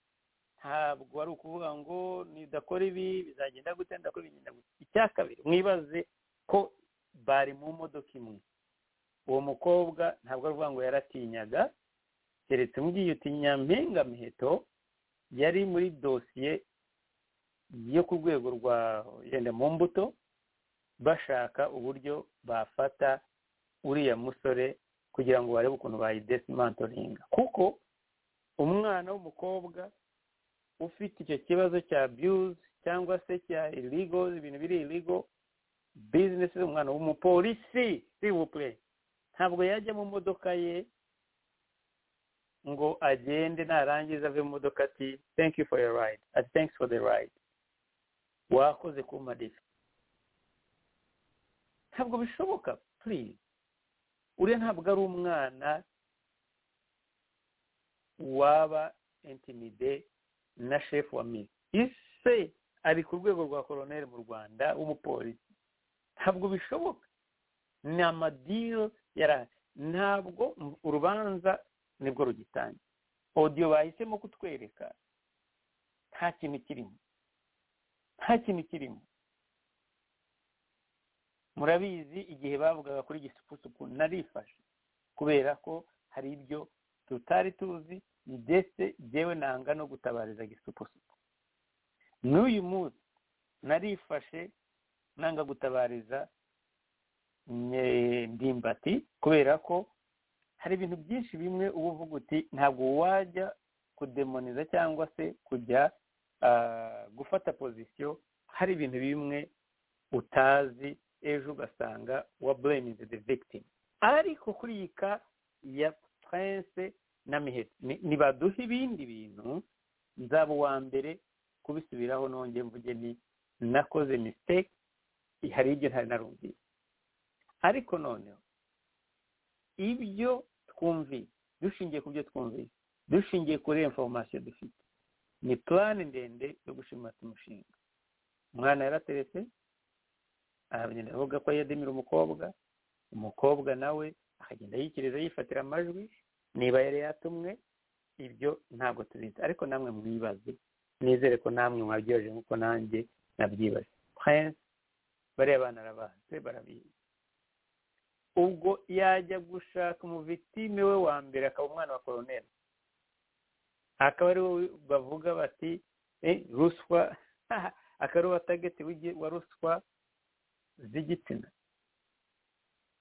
ntabwo ari ukuvuga ngo nidakora ibi bizagenda gute ndakora ibigenda gute icya kabiri mwibaze ko bari mu modoka imwe uwo mukobwa ntabwo ari ukuvuga ngo yaratinyaga keretse umubyeyi utinya miheto yari muri dosiye yo ku rwego rwa yenda mu mbuto bashaka uburyo bafata uriya musore kugira ngo barebe ukuntu bayidesimantoringa kuko umwana w'umukobwa ufite icyo kibazo cya abuse cyangwa se cya irigo ibintu biri irigo bizinesi z'umwana w'umupolisi sibupure ntabwo yajya mu modoka ye ngo agende narangiza ave mu modoka ati thank you for your ride ati thanks for the ride wakoze kumadifa ntabwo bishoboka please uriya ntabwo ari umwana waba intimide na shefu wa miri ise ari ku rwego rwa koroneri mu rwanda w'umupolisi ntabwo bishoboka ni amadiro yari ntabwo urubanza nibwo rugitangira odiyo bahisemo kutwereka nta kintu kirimo nta kintu kirimo murabizi igihe bavugaga kuri gisupusupu narifashe kubera ko hari ibyo tutari tuzi ndetse byewe nanga no gutabariza gisupusupu n'uyu munsi narifashe nanga gutabariza ndimbati kubera ko hari ibintu byinshi bimwe uba uvuga uti ntabwo wajya kudemoniza cyangwa se kujya gufata pozisiyo hari ibintu bimwe utazi ejo ugasanga wa bureyiningi de victime ariko kuri iyi ka ya prince na mihetse nibaduhe ibindi bintu nzaba uwa mbere kubisubiraho nongeye mvuge ni nakoze misiteke hari ibyo ntari narumvise ariko noneho ibyo twumvise dushingiye ku byo twumvise dushingiye kuri inforomasiyo dufite ni purani ndende yo gushimata umushinga umwana yarateretse aragenda avuga ko yademira umukobwa umukobwa nawe akagenda yikiriza yifatira amajwi niba yari yatumwe ibyo ntabwo tubizi ariko namwe mwibaze nizere ko namwe mwabyibaje nk'uko nanjye nabyibaje prince bariya bana arabazi barabizi ubwo yajya gushaka umuvitime we wa mbere akaba umwana wa koroneri akaba ari we bavuga bati ruswa akaba ari uwatageti wa ruswa z'igitsina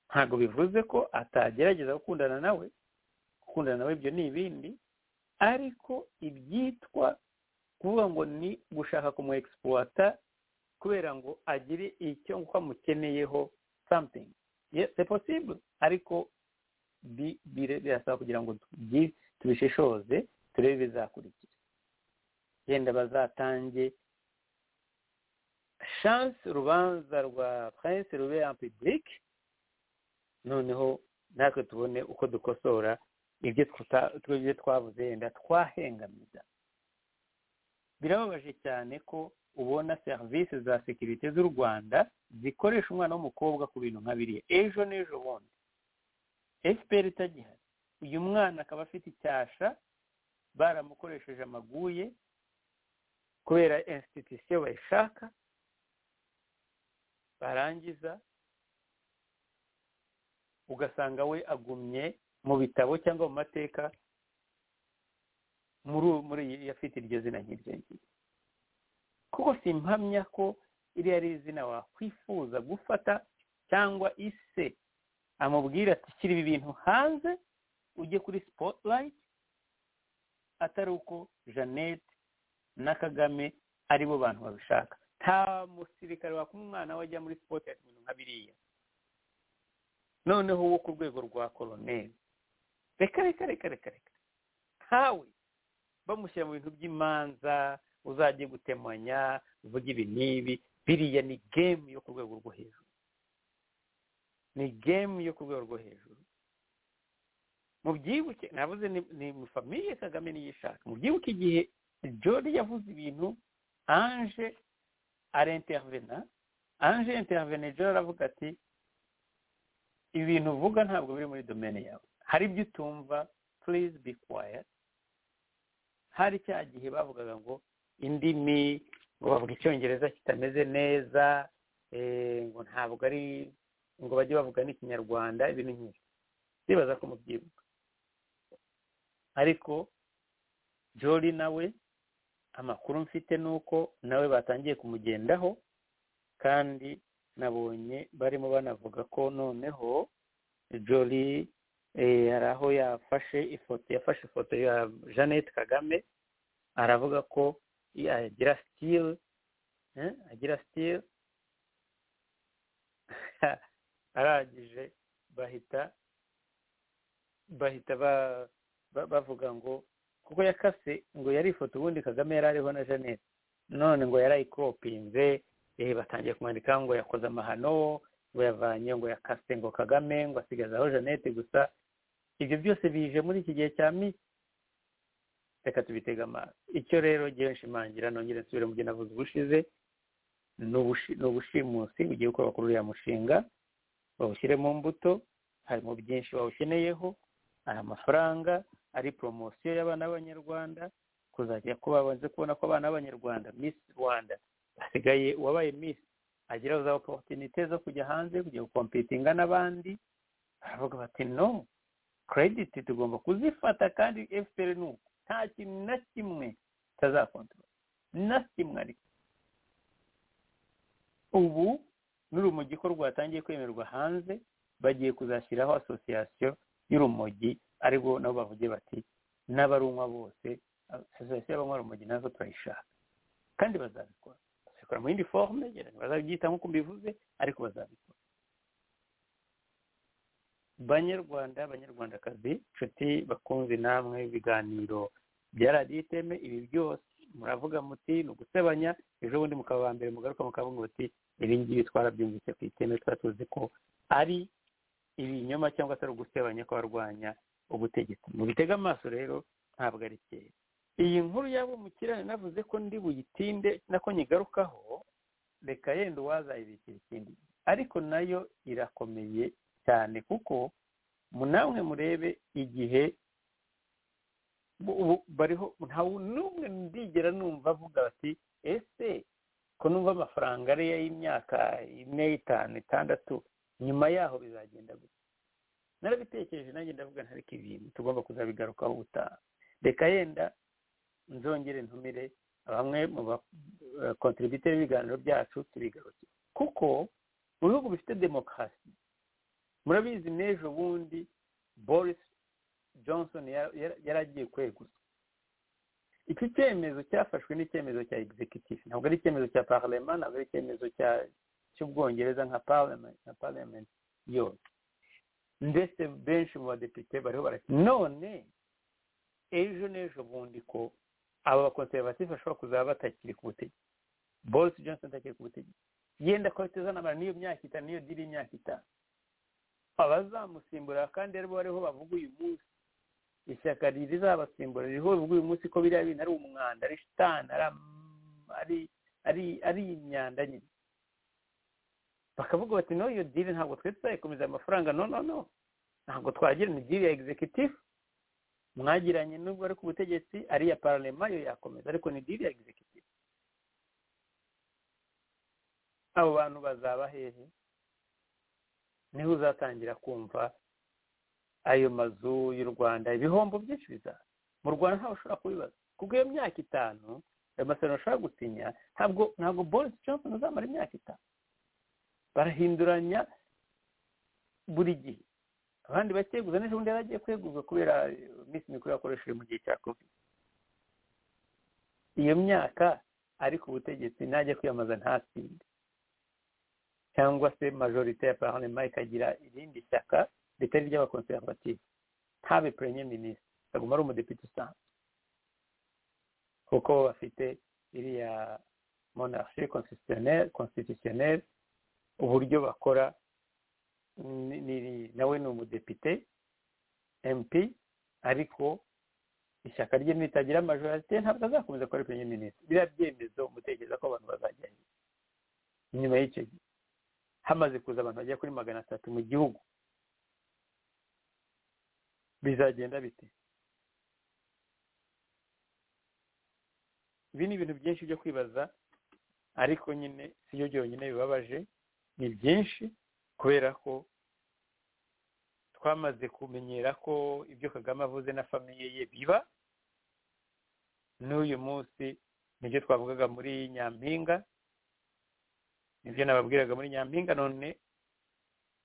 ntabwo bivuze ko atagerageza gukundana nawe gukundana nawe ibyo ni ibindi ariko ibyitwa kuvuga ngo ni gushaka kumu egisipuwata kubera ngo agire icyo amukeneyeho something c'est possible ariko birasaba kugira ngo tubishishoze turebe ibizakurikira yenda bazatange shanse urubanza rwa prince rube en public noneho natwe tubone uko dukosora ibyo twabuze yenda twahengamiza birababaje cyane ko ubona serivisi za sekirite z'u rwanda zikoresha umwana w'umukobwa ku bintu nka biriya ejo n'ejo bundi efuperi itagihari uyu mwana akaba afite icyasha baramukoresheje amaguye kubera insititisiyo bayishaka barangiza ugasanga we agumye mu bitabo cyangwa mu mateka muri iyi afite iryo zina nk'iryo ngiryo kuko si impamya ko iri ari izina wakwifuza gufata cyangwa ise amubwira ati shyira ibi bintu hanze ujye kuri sipotirayiti atari uko jeannette na kagame ari bo bantu babishaka nta musirikare wakuma umwana we ajya muri sipotirayiti ibintu nka biriya noneho wo ku rwego rwa koroneri reka reka reka reka reka ntawe bamushyira mu bintu by'imanza uzajye gutemanya uvuge ibi n'ibi biriya ni gemu yo ku rwego rwo hejuru ni gemu yo ku rwego rwo hejuru mu byibuke nabuze ni mu famiye kagame niyishaka mu byibuke igihe jori yavuze ibintu anje arentervena anje intervene jori aravuga ati ibintu uvuga ntabwo biri muri domene yawe hari ibyo utumva purize be kwayati hari cya gihe bavugaga ngo indimi ngo bavuga icyongereza kitameze neza ngo ntabwo ari ngo bajye bavuga n'ikinyarwanda ibintu nk'ibi bibaza ko mubyibuka ariko jori nawe amakuru mfite ni uko nawe batangiye kumugendaho kandi nabonye barimo banavuga ko noneho jori hari aho yafashe ifoto yafashe ifoto ya jeannette kagame aravuga ko agira sitire agira sitire arangije bahita bahita bavuga ngo kuko yakase ngo yari ifoto ubundi kagame yari ariho na jeannette none ngo yari ayikopinze batangiye kumwandika ngo yakoze amahano ngo yavanye ngo yakase ngo kagame ngo asigazaho jeannette gusa ibyo byose bije muri iki gihe cya mi reka tubitega amaso icyo rero ngewe nshimangira nongere nsubire mu byo navuze ubushize ni ubushimusi ugiye gukora kuri uriya mushinga bawushyire mu mbuto harimo byinshi bawukeneyeho hari amafaranga ari poromosiyo y'abana b'abanyarwanda kuzajya ko babanze kubona ko abana b'abanyarwanda misi rwanda basigaye uwabaye misi agira za oporutinite zo kujya hanze kujya gukompitinga n'abandi baravuga bati no kerediti tugomba kuzifata kandi efuperi ni uko nta kintu na kimwe kitazakontorora na kimwe ariko ubu n'urumogi ko rwatangiye kwemerwa hanze bagiye kuzashyiraho asosiyasiyo y'urumogi ariko nabo bavuge bati n'abarunywa bose asosiyasiyo y'abanywa rumogi nazo turayishaka kandi bazabikora bazabikora mu yindi forume bazabyita nk'uko mbivuze ariko bazabikora banyarwanda banyarwandakazi inshuti bakunze namwe ibiganiro bya radiyo iteme ibi byose muravuga muti ni ugusebanya ejo bundi mukaba ba mbere mugaruka mukavuga muti ibi ngibi twarabyumvise ku iteme tuba tuzi ko ari ibinyoma cyangwa se ari ugusebanya kw'abarwanya ubutegetsi mu bitega amaso rero ntabwo ari kera iyi nkuru yabo mukirane navuze ko ndi buyitinde nako nyigarukaho reka yenda uwazayibikira ikindi ariko nayo irakomeye cyane kuko namwe murebe igihe bariho nta n'umwe ndigera numva avuga ati ese ko numva amafaranga ari y'imyaka ine itanu itandatu nyuma yaho bizagenda gusa narabitekereje nanjye ndavuga ntareke ibintu tugomba kuzabigarukaho ubutaha reka yenda nzongere ntumire bamwe mu bakontributeri b'ibiganiro byacu tubigaruke kuko mu bihugu bifite demokarasi murabizi n'ejo bundi boris johnson yari agiye kweguzwa iki cyemezo cyafashwe n'icyemezo cya executive ntabwo ari icyemezo cya parlement ntabwo ari icyemezo cy'ubwongereza nka parlement yose ndetse benshi mu badepite bariho barashya none ejo n'ejo bundi ko aba bakonservative bashobora kuzaba batakiri ku butegetsi boris johnson atakiri ku butegetsi yenda ko itazanamara n'iyo myaka itanu n'iyo diri y'imyaka itanu abazamusimbura kandi aribo bariho bavuga uyu munsi ishyaka rizabasimbura ririho bavuga uyu munsi ko biriya bintu ari umwanda ari shitani ari imyanda nyine bakavuga bati no iyo diri ntabwo twe tuzayikomeza amafaranga no no no ntabwo twagirana diri ya egizekitifu mwagiranye nubwo ari ku butegetsi ari iya pararema yo yakomeza ariko ni diri ya egizekitifu abo bantu bazaba hehe niho uzatangira kumva ayo mazu y'u rwanda ibihombo byinshi bizaza mu rwanda ntawe ushobora kubibaza kuko iyo myaka itanu ayo masezerano ushobora gusinya ntabwo ntabwo boris johnson uzamara imyaka itanu barahinduranya buri gihe abandi bakeguza n'ejo bundi yari agiye kweguzwa kubera iminsi mikuru yakoresheje mu gihe cya covid iyo myaka ari ku butegetsi najya kwiyamamaza ntasinde cyangwa se majorite ya parlement ikagira irindi shyaka ritari ry'abakonservative ntabe premier minisitiri aguma ari umudepite usanzwe kuko bafite iriya monarchie constitutionnelle uburyo bakora nawe ni umudepite mp ariko ishyaka rye nitagira majorite ntabwo azakomeza kuba ari premier minisitiri biriya byemezo umutekereza ko abantu bazajya inyuma y'icyo gihe hamaze kuza abantu bagera kuri magana atatu mu gihugu bizagenda bite ibi ni ibintu byinshi byo kwibaza ariko nyine si byo byonyine bibabaje ni byinshi kubera ko twamaze kumenyera ko ibyo kagame avuze na famiye ye biba n'uyu munsi nibyo twavugaga muri nyampinga ibyo nababwiraga muri nyampinga none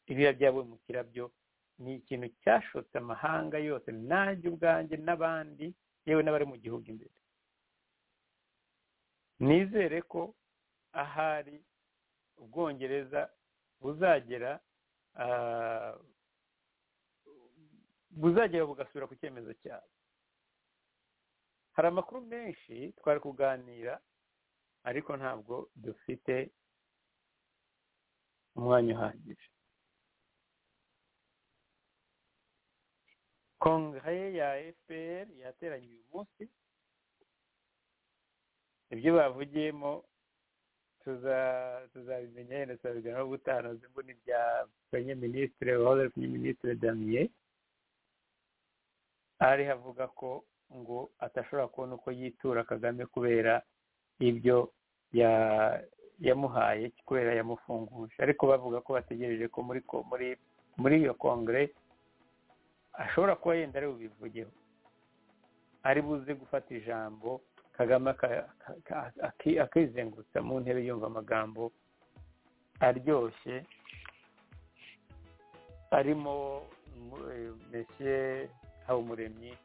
ibiriya byavuye mu kirabyo ni ikintu cyashotse amahanga yose nanjye ubwanjye n'abandi yewe n'abari mu gihugu imbere nizere ko ahari ubwongereza buzagera buzagera bugasubira ku cyemezo cyabo hari amakuru menshi twari kuganira ariko ntabwo dufite umwanya uhagije kongere ya fpr yateranye uyu munsi ibyo bavugiyemo tuzabimenya yenda tuzabiganiraho gutaha nazo ngo ni bya minisitiri wahoze ari minisitiri damiye ari havuga ko ngo atashobora kubona uko yitura kagame kubera ibyo yamuhaye kubera yamufunguje ariko bavuga ko bategereje ko muri muri muri iyo kongere ashobora kuba yenda ari bubivugeho ari buze gufata ijambo kagame akizengurutsa mu ntebe yumva amagambo aryoshye arimo mesiye habumuremyi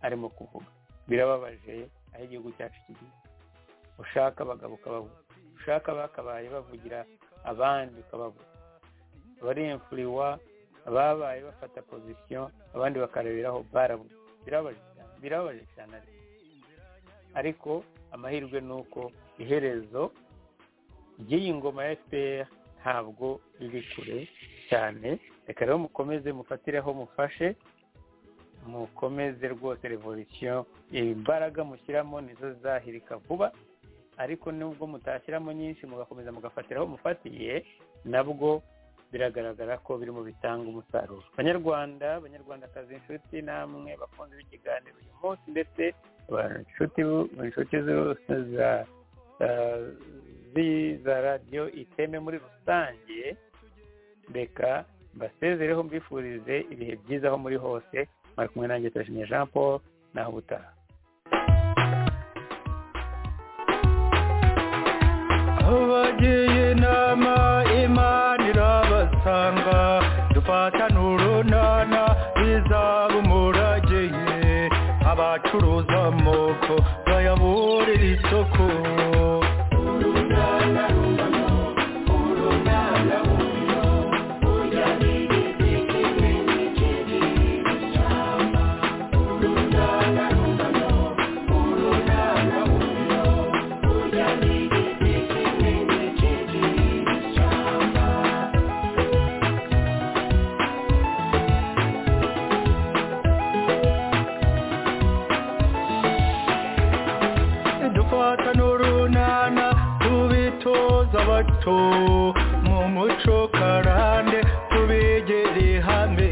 arimo kuvuga birababaje aho igihugu cyacu kigiye ushaka abagabo ukababuza ushaka bakabaye bavugira abandi ukababuza abaremfuriwa babaye bafata pozisiyo abandi bakareberaho barabuze birababaje cyane ariko amahirwe ni uko iherezo ry'iyi ngoma ya fpr ntabwo riri kure cyane reka rero mukomeze mufatireho mufashe mukomeze rwose revolisiyo imbaraga mushyiramo nizo zahirika vuba ariko nubwo mutashyiramo nyinshi mugakomeza mugafatiraho mufatiye nabwo biragaragara ko birimo bitanga umusaruro abanyarwanda abanyarwandakazi inshuti namwe bakunze ikiganiro uyu munsi ndetse inshuti za radiyo iteme muri rusange reka mbasezereho mbifurize ibihe byiza aho muri hose bari kumwe nanjye turashimye jean paul naho ubutaha abagiye inama imana irabasanga dufatane urunana bizaba umurageye abacuruza amoko bayaburira isoko urunana rungano urunana rungano urya n'urunana tubitoza bato mu muco karande tubigere hamwe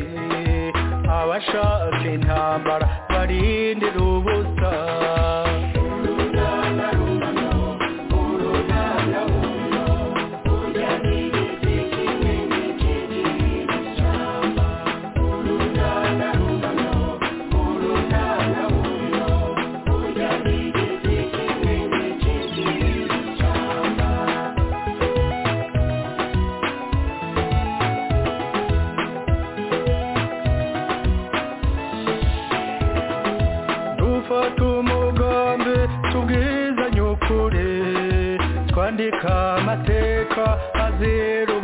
abashaka intambara barindira ubusa dufata umugambi tubwizanye ukuri twandika amateka azira